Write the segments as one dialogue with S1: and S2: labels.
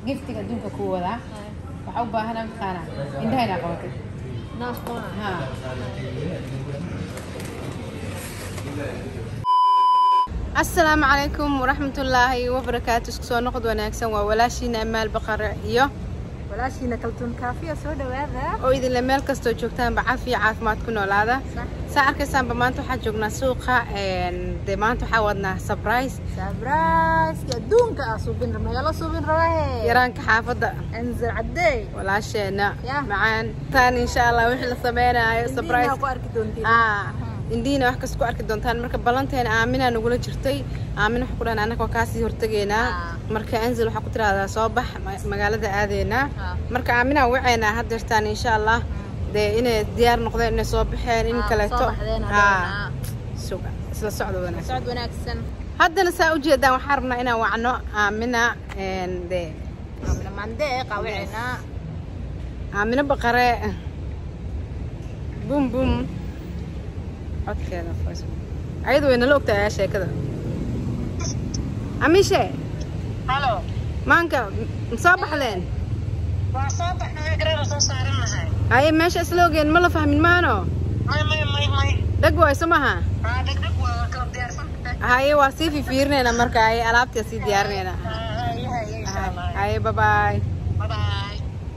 S1: giftiga adduunka ku wadaa waxaa u baahanaa mataqaana indhaha inaa qabatay
S2: naas qoona
S1: ha asalaamu calaykum waraxmatullaahi wabarakaatu isku soo noqod wanaagsan waa walaashiina amaal baqare iyo
S2: walaashiina kaltuun kaafiya soo dhawaada
S1: oo idinle meel kastoo joogtaanba caafiya caafimaad ku noolaada saa arkaysaanba maanta waxaa joognaa suuqa dee maanta waxaa wadnaa surprise
S2: sabraiska adduunka ah suubin rabna yaa la suubin rabahe
S1: yaraanka xaafadda
S2: anzar caddey
S1: walaasheena
S2: Yah.
S1: macaan taan insha allah wixii la sameynaayo surprise
S2: Indiina ku arki doontiin
S1: ah indiina wax kas ku arki doontaan marka ballanteena aaminaa nagula jirtay aamin waxaa ku dhahan annaga waa kaasii hortegaynaa
S2: Ah.
S1: marka anzil waxaa ku tiraahdaa soo bax ma- magaalada aadeynaa
S2: Ah.
S1: marka aaminaa waceynaa haddeertaan insha allah dee inay diyaar noqdeen inay soo baxeen in
S2: Ah,
S1: kaleeto
S2: soo baxdeen
S1: Ah,
S2: hadeena.
S1: suga isla socda wanaagsan
S2: socod wanaagsan
S1: haddana saa ujeedaan waxaan rabnaa inaan wacno aamina een, dee
S2: amina mandee qawicina
S1: aamino baqare bum bum codkeeda fayso ayadu way nala ogtahay ayaa sheekada amishe
S3: halo
S1: maanka ma soo baxdeen
S3: waa soo baxnay gareer soo saaran nahay
S1: haye meesha isla ogeen ma la fahmin maano
S3: may may may may
S1: dheg wayso maha
S3: aa degdeg waa kala diyaarsan tahay
S1: haye waa sii fifiirinayna marka haye alaabtia sii diyaarinayna
S3: haye haye insha allah
S1: haye babaay
S3: bye bye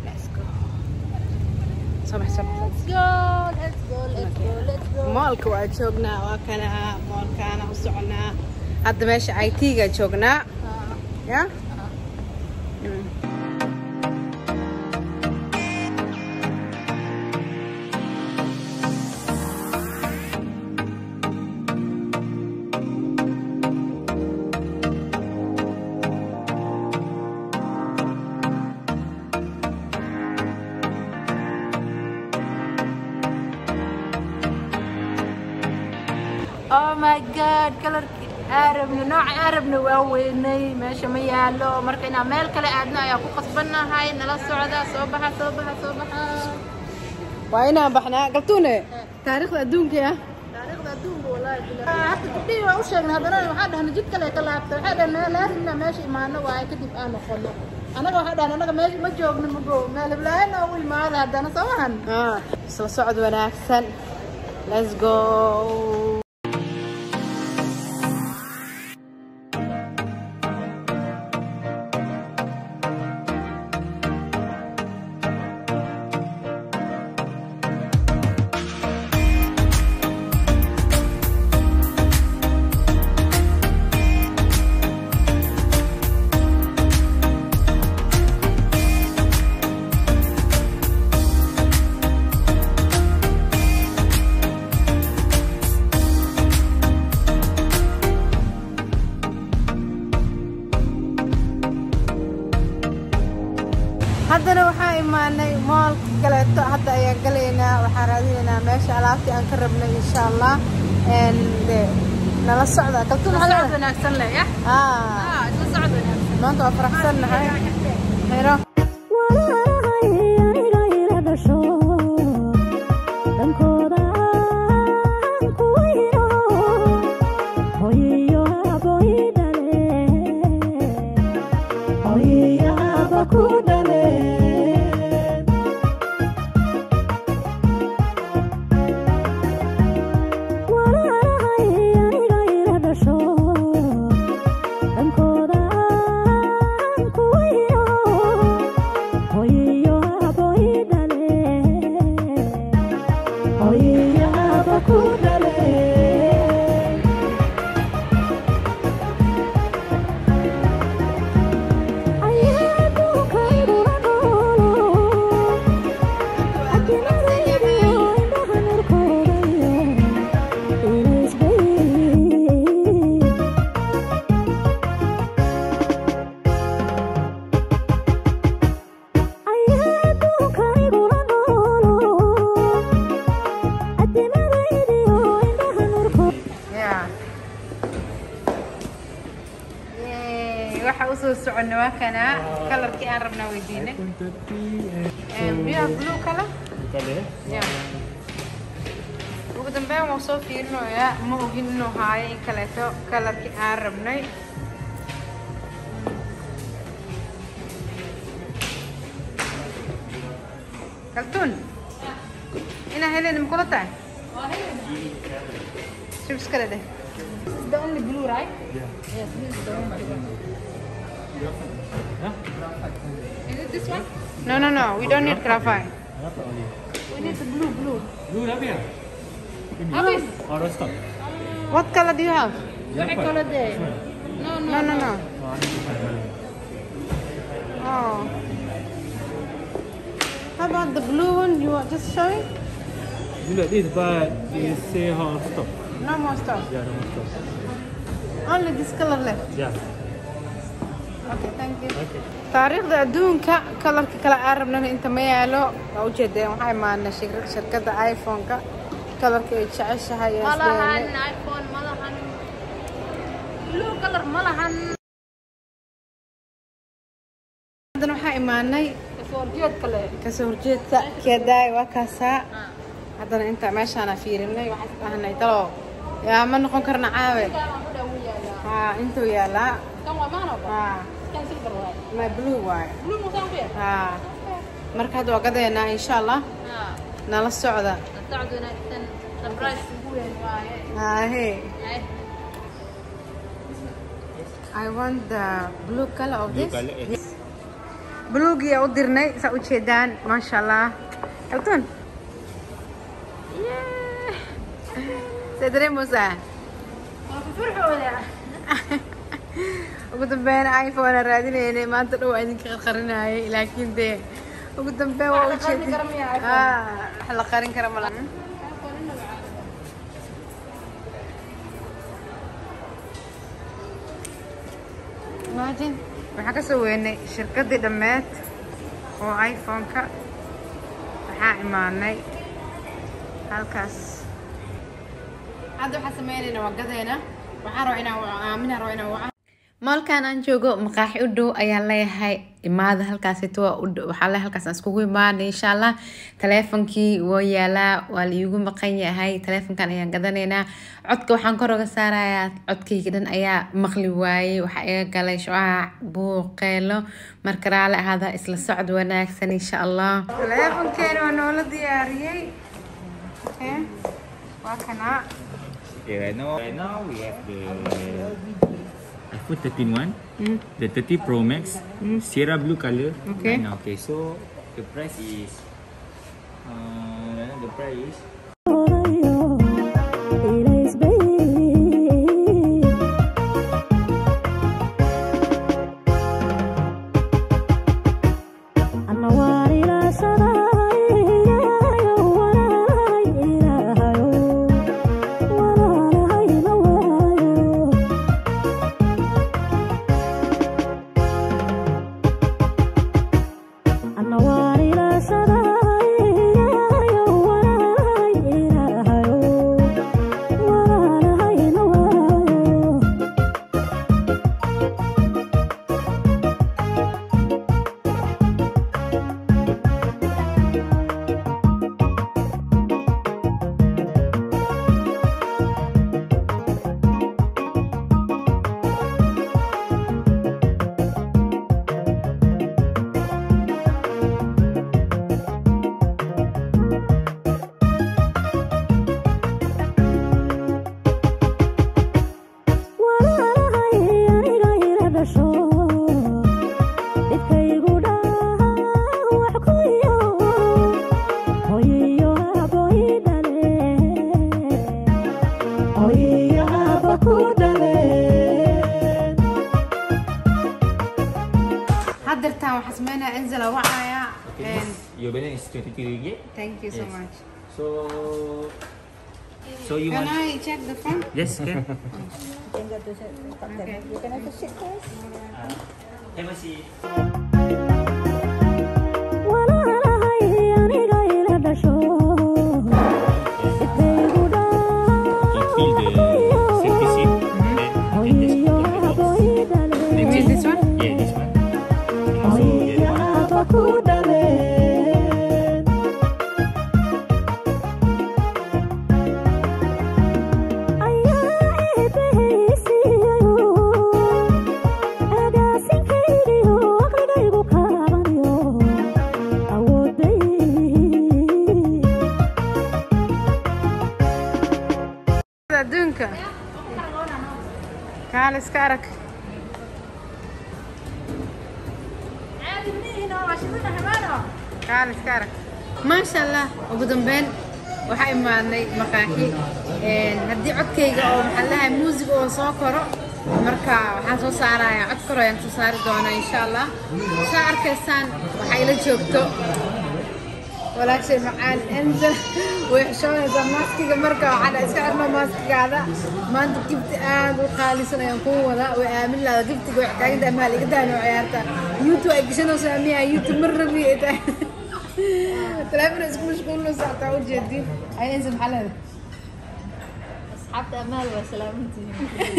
S1: soo bax soo bax
S2: let's go let's go let's go let's go
S1: moolka waa joognaa waa kana moolkaana u soconaa hadda meesha i t-ga joognaa
S2: Ah,
S1: ya
S2: ah.
S1: Mm.
S2: oh my god kalarkii aarabna nooca aarabna waa weynay meesha ma yaalo marka inaan meel kale aadno ayaa ku qasbannahay nala socda soo baxa soo baxa soo baxa
S1: waa inaan baxnaa galtuune taariikhda adduunka ah
S2: taariikhda adduunka walaahi bilaahi hadda gabdhihii waa u sheegnay haddana waxaa dhahna jid kale ka laabta waxaa dhahna laazimna meesha imaano waaye kadib aan noqono anaga waxaa dhahna anaga meesha ma joogno mago meel heblaayana ugu imaada haddana soo mahan
S1: Ah, isla socod wanaagsan let's go haddana waxaa imaanay moolka kaleeto hadda ayaan galaynaa waxaan raadinaynaa meesha alaabtii aan ka rabnay insha allah En, dee, nala socda kaltuun
S2: socod
S1: maxaa
S2: wanaagsan leh ya
S1: ah
S2: isla socod wanaagsan
S1: maanta waa faraxsannahay xiro
S4: walaalahay aniga ila dhasho dhankooda aan ku weyno hooyiyo abo i dhale hooyiyo aba ku dhale walaalahay aniga ila dhasho dhankooda aan ku weyno hooyiyo abo i dhale hooyiyo aba ku dhale ayaduukaygula noolo adinadaydiyo indhaha nurkoodayo ilaysbay ayaduukaygula noolo adinadaydiyo indhaha nurkooda
S1: Yeah. Yay, waxa u soo soconna waa kana kalarkii aan rabnaa weydiinay biyaha blue kala Yeah. ugu dambeyn waan soo fiirinoyaa ma ogin inuu haayo in kaleeto kalarkii aan rabnay kaltuun inaa helen makula tahay shibs kale dheh
S2: It's the only blue, right? Yes, this is the only blue. Is it this one?
S1: no no no we don't need graphite
S2: We need the blue, blue.
S5: Blue dah habis
S2: Habis.
S5: Oh, dah stop.
S1: what color do you have
S2: What color there? No, no,
S1: no no no oh how about the blue one you are just showing
S5: You like this, but they say how stop.
S1: no more stuff
S5: Yeah, no more stop.
S1: only this color left
S5: Yeah.
S1: okay thank you
S5: Okay.
S1: taariikhda adduunka kalarka kale aan rabnana inta ma yaalo waa ujeedeen waxaa imaana shir- shirkadda iphone-ka kalarka ay jeceshahay ee
S2: Malahan
S1: isleene.
S2: iPhone, malahan blue color, malahan
S1: haddana waxaa imaanay
S2: kasoo horjeed kale.
S1: kasoo horjeedka keedaay waa kaasaa haddana inta meeshaana fiirinay waxaan dhahnay talo yaa ma noqon karna caawe
S2: Kan waan ku dhaw yaalaa.
S1: haa intuu yaalaa
S2: Kan waa maano ba?
S1: haa
S2: Kan silver waay.
S1: ma blue waaye
S2: Blue mo saan ku yahay?
S1: haa marka hadda waa gadeenaa insha allah
S2: Ah,
S1: nala socda
S2: sacdu wanaagsan. Surprise ugu weyn waaye.
S1: haahee
S2: Ay,
S1: I want the blue color of this.
S5: colour, yes.
S1: Buluugii u dirnay saa u jeedaan maasha allah. Kaltuun. See dareemaysaa?
S2: waa ku farxooda.
S1: ugu dambeyn iphone aan raadinaynay maanta dhow aan idinka qarqarinayay laakiin dee ugu dambeyn waa u
S2: Wax la qarin
S1: jeedin
S2: karo miyaa iPhone?
S1: Ah, wax la qarin kara ma laha imagine waxaan ka soo weynay shirkaddii dhammeed oo iphone-ka waxaa imaanay halkaas hadda waxaa sameynaynaa waa gadeena waxaan rabaa inaan waco aaminaan rabaa inaan waco maalkan aan joogo maqaaxi u dhow ayaan leeyahay imaada halkaasito waa u dhow waxaa leeyahay halkaas aan iskugu imaanay insha allah taleefonkii waa yaalaa waa la iigu maqan yahay taleefonkan ayaan gadanaynaa codka waxaan kor uga saarayaa codkayga dhan ayaa maqli waayey waxaa iga galay shucaac buuqeelo marka raali ahaada isla socod wanaagsan insha allah taleefonkeena waa noola diyaariyey Okay. waa kanaa
S6: Okay, right now, right now we have the iPhone 13 one, the 30 Pro Max, Sierra blue color.
S1: Okay.
S6: Right now, okay, so the price is, uh, right now the price is
S1: haddeertaan waxaa sameynaya enzela wacaya
S6: okay,
S1: and
S6: this, your balance is 23 ringgit.
S1: thank you so
S6: Yes.
S1: much
S6: So, so you
S1: can
S6: want?
S1: I check the phone
S6: Yes, can.
S1: okay
S6: Have a seat. You feel the safety seat. Then you can just put on the box.
S1: you mean this one
S6: Yeah, this one. Okay, so get one.
S4: Agaasinkaydii oo aqligaygu kaa
S1: adduunka kaal iska arag kaal iska arag maasha allah ugu dambeyn waxaa imaadnay maqaaxi haddii codkayga oo maxaa lahay muusig oo soo koro marka waxaan soo saarayaa cod koro ayaan soo saari doonaa insha allah saa arkaysaan waxaa ila joogto walaashay macaan enza way xishoonaysaa maaskiga marka waxaa iska xirma maaskigaada maanta gibti aad u qaalisan ayaan kuu wadaa way aamin lahada gibtiga wax taaginta amaal iga daano ciyaarta youtube ay gashanaysaa miya youtube mar rabi ay tahay teleefon isku mashquulinaysa hataa ujeedin ay enza maxaa leedahay
S2: asxaabta amaal waa salaamantihiin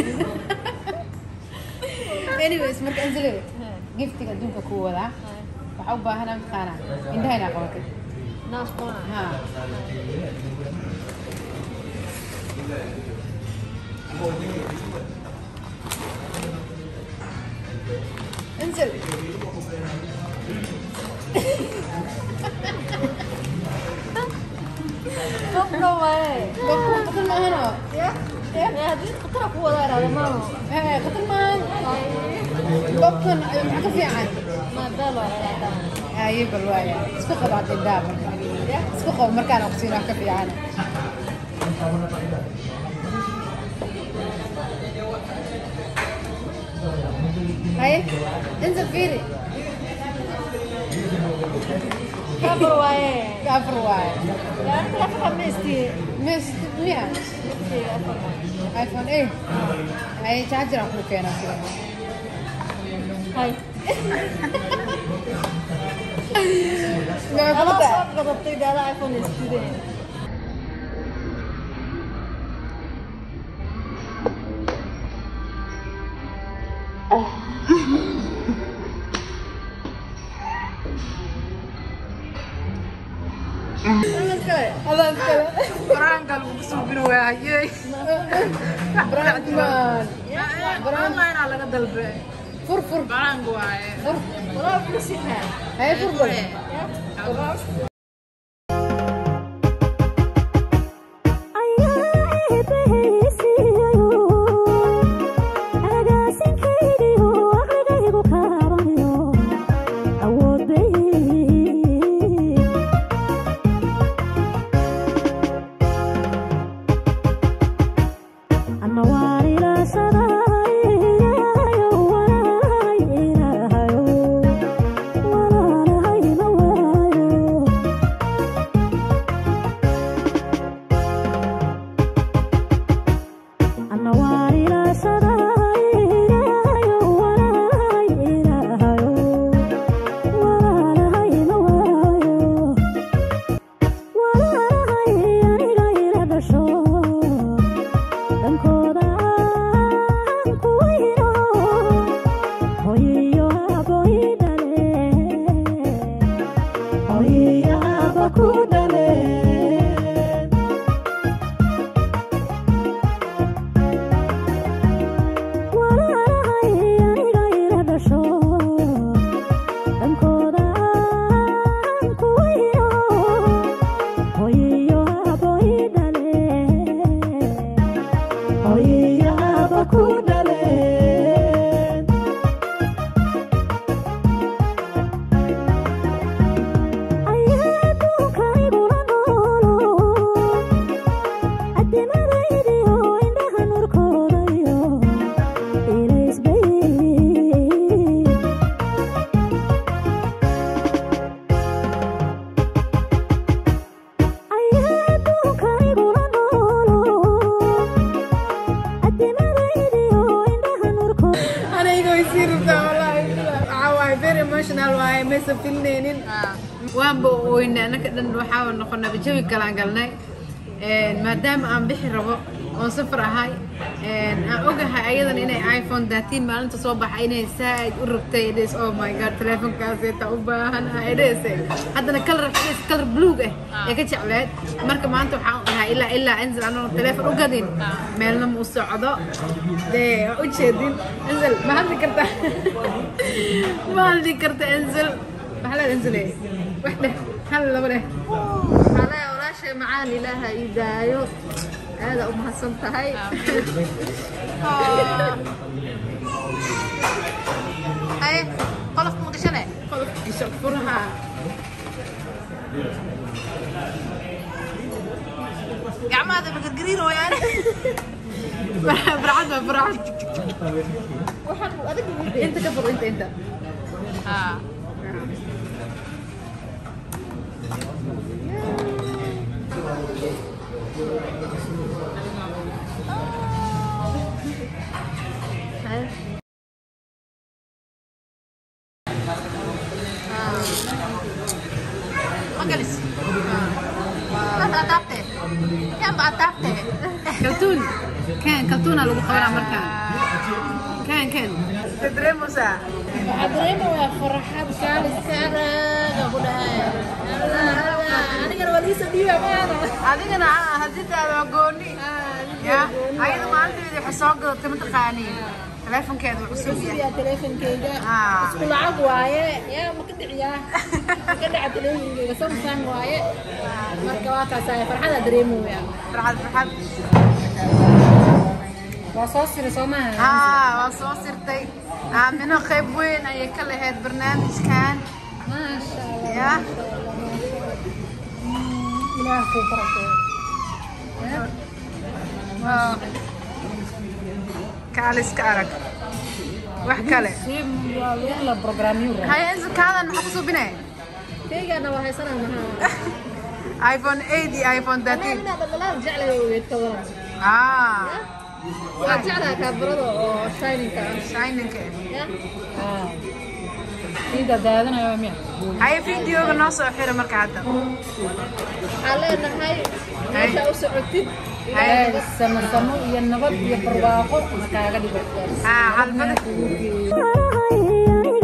S1: anyways marka enzile giftiga adduunka kuu wadaa waxaa u baahanaa maqaana indhaha inaa qabatay
S2: naasqoona
S1: ha انزل
S2: qofka waaye
S1: بكون قتل ما هنا
S2: ee haddii khatara ku wada iraada maaho
S1: هاي قتل ما بكون معك في عن
S2: maadaalo iraada
S1: هاي بالوايا اسبقوا بعد الدار اسبقوا مركان اقصينا كفي عن هاي انزل فيري
S2: kafar waaye
S1: كافر واي
S2: yaa fahmaystii
S1: مش 100 ايفون 8 هاي تشارجر اخو كينا كده
S2: hay
S1: ما
S2: ala
S1: قلت
S2: soo qadatay gaala iphone isjideen
S1: الله يذكره
S3: Barangka lagu kusubin waayey.
S1: برانكمان
S3: Online aa laga dalbe.
S1: فرفر
S3: Barang waaye.
S2: walaa kusinaa
S1: هاي فرفر aniga way sii rabtaa wallaahi waxaa waaye very emotional waaye maysan filneynin waanba oyna anaka dhan waxaa noqonaba jawi kalaan galnay maadaama aan bixi rabo oon safar ahay aan ogahay ayadan inay iphone daatiin maalinta soo baxa inay saaid u rabtay idhes oh my god teleefonkaaseta u baahan idhese haddana kalar idhes kalar bluug ah ee ka jecleed marka maanta waxaan dhahay ilaa ilaa enzel anoo teleefon u gadin meelna ma u socdo dee waa u jeedin enzel ma hadli karta ma hadli karta enzel maxaa leed enzele wax dheh hal laba dheh
S2: ale walaashay macaan ilaaha ii daayo aada u mahadsan tahay
S1: ay qolofka ma gashane
S2: qolofkiisa furaha
S1: gacmahaada ma gargariin wayaan barcad baa barcad
S2: waxaan adig inta ka fur inta inta
S1: Ah. Magalis. Kan atapte. Yan ba atapte?
S3: kaltuun kan kaltuuna lagu qabanaa markaan kan kan
S1: Tadremusa.
S2: waxaa dareemayaa farxad kaaliska araga ku dhahay anigana waa liisa dhiiba maana
S1: adigana ah hadidaada waa gooni ya ayada maalinteeda waxay soo gadatay mataqaanii teleefonkeeda wuu cusub yahay
S2: yaa teleefonkeyga
S1: Ah.
S2: isku lacag waaye yaa ma ka dhiciyaa ma ka dhaca teleefonkeyga samsung waaye marka waa kaasaya farxadaa dareemaya
S1: farxad farxad
S3: waa soo sira soo maaha
S1: haa waa soo sirtay aamino qayb weyn ayay ka lahayd barnaamijkan
S3: maasha allah
S1: ya
S3: ilaah kuu barakeeyo
S1: waa kaaliska arag wax kale
S3: si waa in la programyo raa
S1: haya insakaadan maxaa ku subinay
S2: keygana waa haysanaa mahaa
S1: iphone 8 iyo iphone 13
S2: anaa dhaldhalaal jeclay weyd ka waran
S1: ah
S2: waa jeclaa kaabarada oo shininka ah
S1: shininka
S2: ya
S3: ciida daadanayo miya
S1: haya videoga noo soo xira marka hadda
S2: waxaan leenahay meesha u socotid
S3: Ilaahay samo samo iyo nabad iyo barwaaqo iskaaga dhigo
S1: haa xalfada
S4: Ay, ay,